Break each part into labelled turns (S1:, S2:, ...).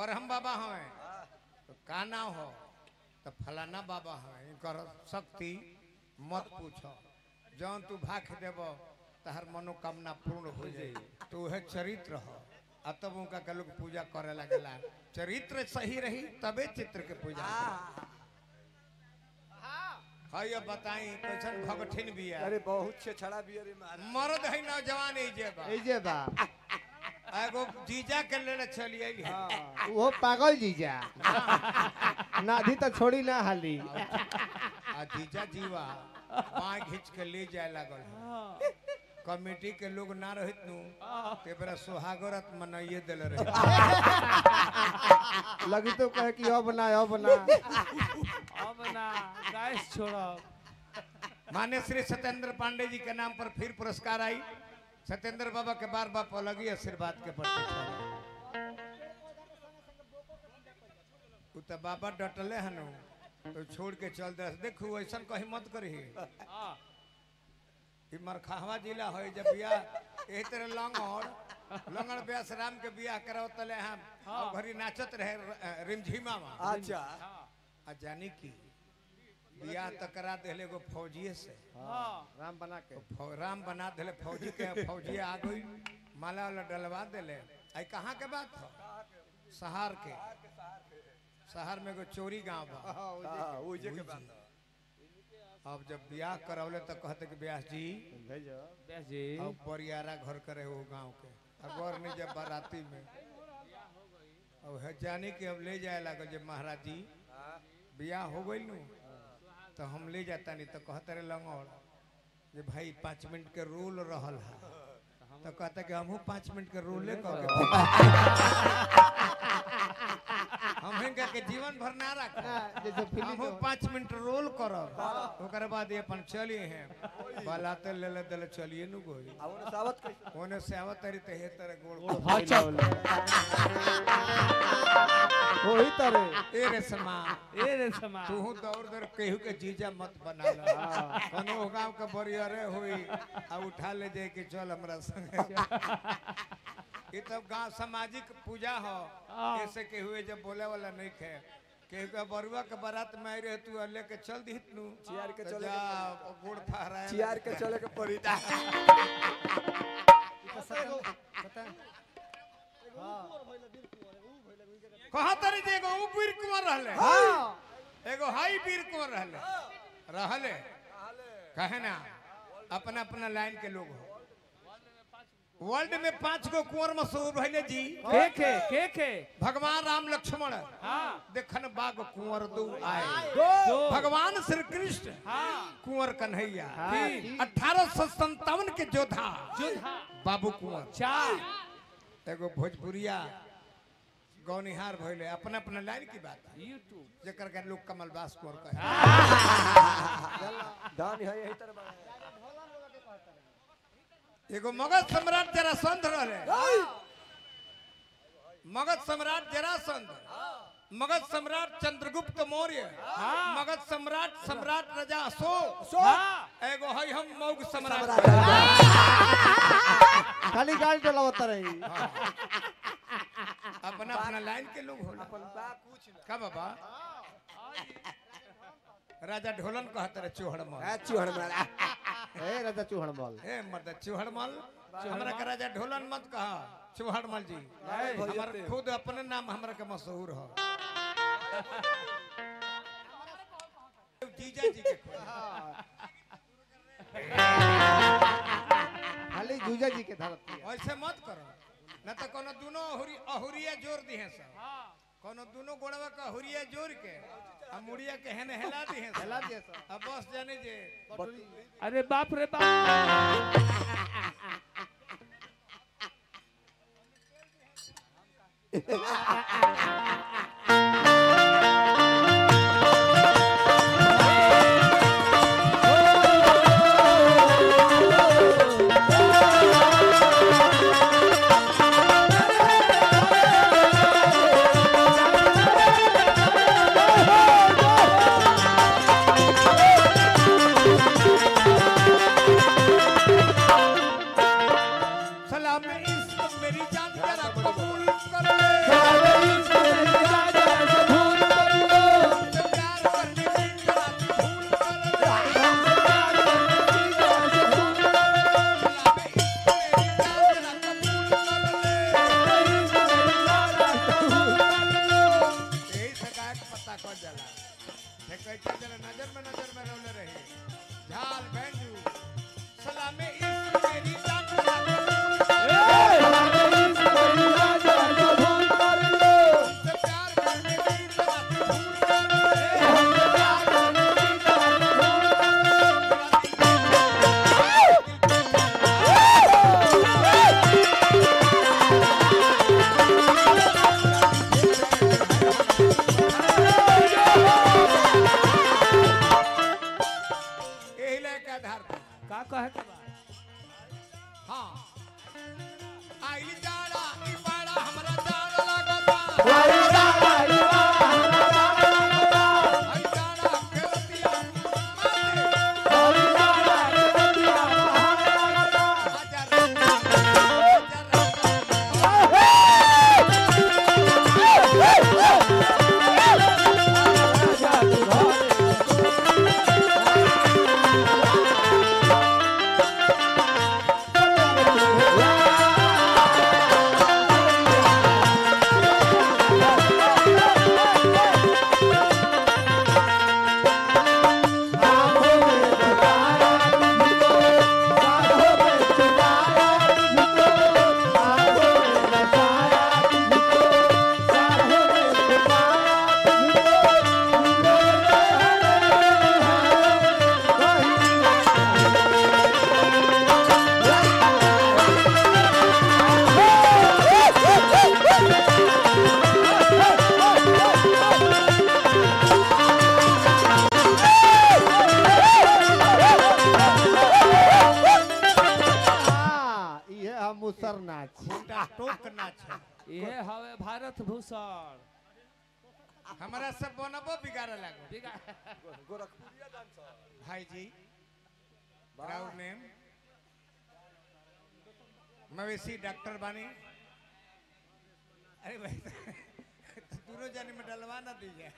S1: बरहम बाबा हमें तो का नाम हो तो फलाना बाबा हमें इनकर शक्ति मत पूछो जौन तू भाख देब तहर मनोकामना पूर्ण हो जाई तो वह चरित्र हो आ तब उनका के लोग पूजा करे लगेला चरित्र सही रही तबे चित्र के पूजा हाँ ये बताई कैसन भगठिन भी है
S2: अरे बहुत छे छड़ा भी अरे महाराज
S1: मर्द है नौजवान है जे बा
S3: ए जे बा
S1: एगो जीजा के लेने चलिए
S3: हाँ, वो पागल जीजा नाधी तो छोड़ी ना हाली
S1: आ जीजा जीवा बाँ घींच के ले जाए लागल है। कमेटी के लोग ना रहित नु ते बरा सुहागरत मनाइए देले रहे
S3: लगी तो कहे कि अब ना अब ना
S4: अब ना गैस छोड़ो
S1: मान्य श्री सत्येंद्र पांडे जी के नाम पर फिर पुरस्कार आई सत्येंद्र बाबा के बार बाप अलग ही आशीर्वाद के प्रतीक्षा उ तो बाबा डटले हनु तो छोड़ के चल दे देखू ऐसा कहीं मत करी
S4: हाँ
S1: ई मरखावा जिला है जब बियाह एही तरह लंगड़ लंगड़ ब्यास राम के बियाह कराओ तले हम और घरी नाचत रहे र- रिमझिमा में
S2: अच्छा
S1: आ जानी की बियाह तो करा देले एगो फौजिए से
S4: हाँ
S3: राम बना के
S1: फौ- राम बना देले फौजी के फौजी आ गई माला वाला डलवा देले आई कहाँ के बात हो सहार के शहर में एगो चोरी गांव बा
S2: हाँ वो जे के बात
S1: अब जब बियाह करौले तो कहते कि ब्यास जी
S3: भेजो
S4: व्यास जी
S1: अब बरियारा घर करे वो गांव के अगौर नहीं जब बाराती में अब है जाने कि अब ले जाए लागल जब महाराज जी बियाह हो गई नु तो हम ले जाता नहीं तो कहते रहे लंगौर जे भाई पाँच मिनट के रोल रहल है तो कहता कि हमहू पाँच मिनट के रोले कह के हम हिनका के जीवन भर ना रख
S3: जैसे फिल्म
S1: हमहू पाँच मिनट रोल करब ओकर बाद ये अपन चली हैं बलाते ले ले दले चलिए नु गोई
S2: अब उन्हें सावत कैसे
S1: ओने से आवत तरी ते हे तरह गोड़
S3: वही तरह
S1: ए रे समा
S4: ए रे समा
S1: तू दौड़ दौड़ केहू के जीजा मत बना ला कोनो गांव के बरियरे होई आ उठा ले जाए कि चल हमरा संगे ये तो गांव सामाजिक पूजा हो ऐसे के हुए जब बोले वाला नहीं खे केहू के बरुआ के बारात में आई रहे तू आ लेके चल दिहित नु
S2: चियार के
S1: तो
S2: चले
S1: जा
S2: के
S1: गोड़ फहराए
S2: चियार के चले के पड़ी
S1: कहाँ तरी जे एगो ऊ वीर कुंवर रहले
S3: हाँ
S1: एगो हाई वीर कुंवर रहले रहले कहे ना अपना अपना लाइन के लोग हो वर्ल्ड में पांच गो कुंवर मशहूर भइले जी
S4: के के के के
S1: भगवान राम लक्ष्मण
S4: हाँ
S1: देखन बाग कुंवर दो आए
S4: दो
S1: भगवान श्री कृष्ण
S4: हाँ
S1: कुंवर कन्हैया
S4: तीन
S1: अठारह सौ संतावन के योद्धा
S4: जोधा
S1: बाबू कुंवर
S4: चार
S1: एगो भोजपुरिया गौनिहार भइले अपना अपना लाइन की बात है
S4: यूट्यूब
S1: जेकर के लोग कमलबास कुंवर कहे
S2: दान है यही तरह बना है।
S1: एगो मगध सम्राट जरासंध रहले मगध सम्राट जरासंध मगध सम्राट चंद्रगुप्त मौर्य मगध सम्राट सम्राट राजा अशोक
S4: हाँ
S1: एगो है हम मौग सम्राट
S3: खाली गाड़ी डलावत रही
S1: अपना अपना लाइन के लोग होला
S2: अपन बा कुछ ना
S1: का बाबा राजा ढोलन कहत रहे चोहड़ मल
S2: आ चूहड़ मारा
S3: ए राजा चूहड़ बोल
S1: ए मर्द चोहड़ मल हमरा के राजा ढोलन मत कहा चोहड़ मल जी
S2: नहीं,
S1: हमार
S2: भैया
S1: खुद अपने नाम हमरा के मशहूर हो जीजा जी के खोज।
S3: खाली जूजा जी के धरती है
S1: ऐसे मत करो न तो कोनो दोनों अहुरी अहुरिया जोड़ दिहे सब कोनो दोनों गोड़वा का अहुरिया जोड़ के आ मुड़िया के हेने हेला दिहे सब।
S3: हेला दिए सब।
S1: अब बस जाने जे
S4: अरे बाप रे बाप
S1: सलाम इश्क मेरी जान तेरा कबूल कर ले
S4: ये हवे भारत भूषण
S1: हमारा सब बनबो बिगाड़े लागो
S4: बिगा
S2: गोरखपुरिया डांसर
S1: भाई जी राउर नेम मवेशी डॉक्टर बानी अरे भाई तो दोनों जाने में डलवा ना दीजिए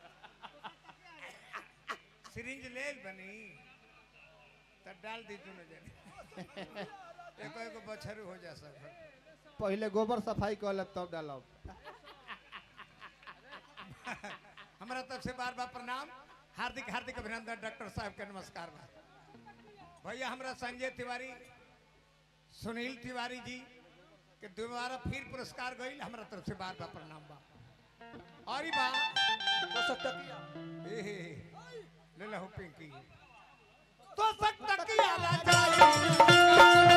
S1: सिरिंज ले बनी तो डाल दी दोनों जाने एको एको बछरू हो जा सब
S3: पहले गोबर सफाई कर लेब तब डालब
S1: हमारा तरफ से बार बार प्रणाम हार्दिक हार्दिक अभिनंदन डॉक्टर साहब के नमस्कार बा भैया हमरा संजय तिवारी सुनील तिवारी जी के दोबारा फिर पुरस्कार गई हमरा तरफ से बार बार प्रणाम बा और ई बा
S2: तो सकतकिया
S1: ए हे, ले लो पिंकी तो सकता किया राजा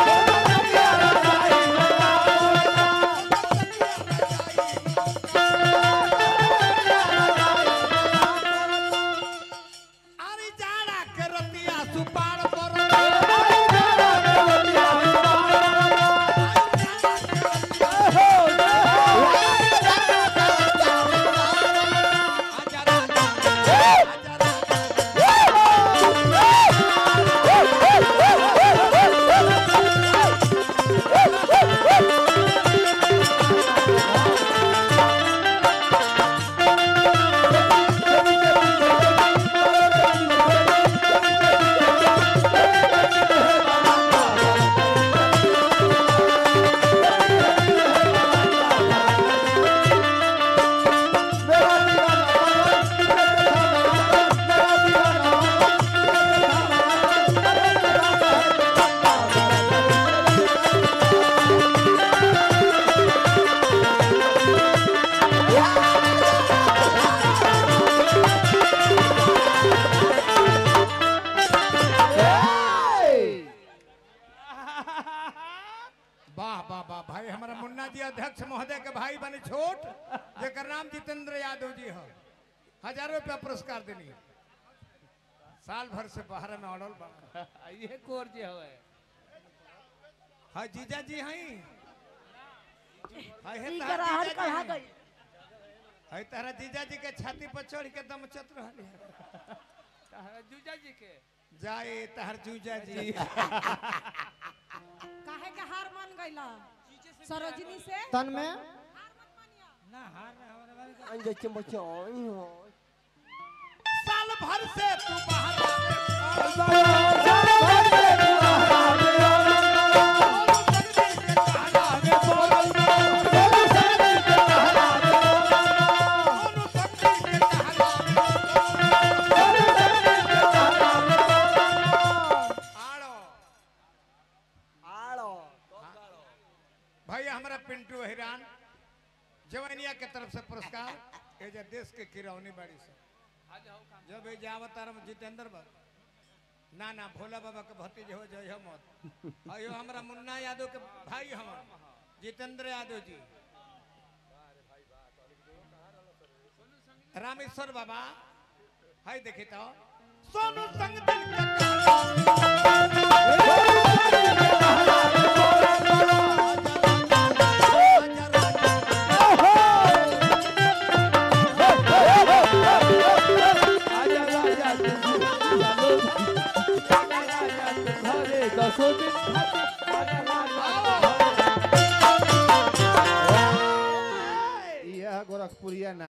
S1: अरे जाड़ा के रतिया सुपार पर आजा राजा, आजा राजा। वाह वाह वाह भाई हमारा मुन्ना जी अध्यक्ष महोदय के भाई बने छोट जेकर नाम जितेंद्र यादव जी है हजारों रुपया पुरस्कार देनी साल भर से बाहर में अड़ल बा
S4: ये कोर जे हवे
S1: हाँ जीजा जी हैं हाय हे
S5: ई
S1: तहरा
S5: गराहन
S1: जीजा जी
S5: कहा
S1: हैं।
S5: गई
S1: हाय तारा जीजा जी के छाती पर चढ़ के दम चत रहली है
S4: तारा जूजा जी के
S1: जाए तहर जूजा जी
S5: काहे के हार मान गईला सरोजनी से
S3: तन में
S2: अंजे चमचा आई हो
S1: साल भर से तू बाहर
S2: आड़ो
S1: भाई हमारा पिंटू हिरान जवनिया के तरफ से पुरस्कार ये जो देश के किरौनी बाड़ी से जब ये जावत आरम जितेंद्र बाबा ना ना भोला बाबा के भतीज हो जय हो मत अयो हमारा मुन्ना यादव के भाई हम जितेंद्र यादव जी रामेश्वर बाबा हाय देखी तो सोनू संग दिल का
S4: आजा राजा घरे दसो दिन खातिर आजा राजा
S3: यह गोरखपुरिया ना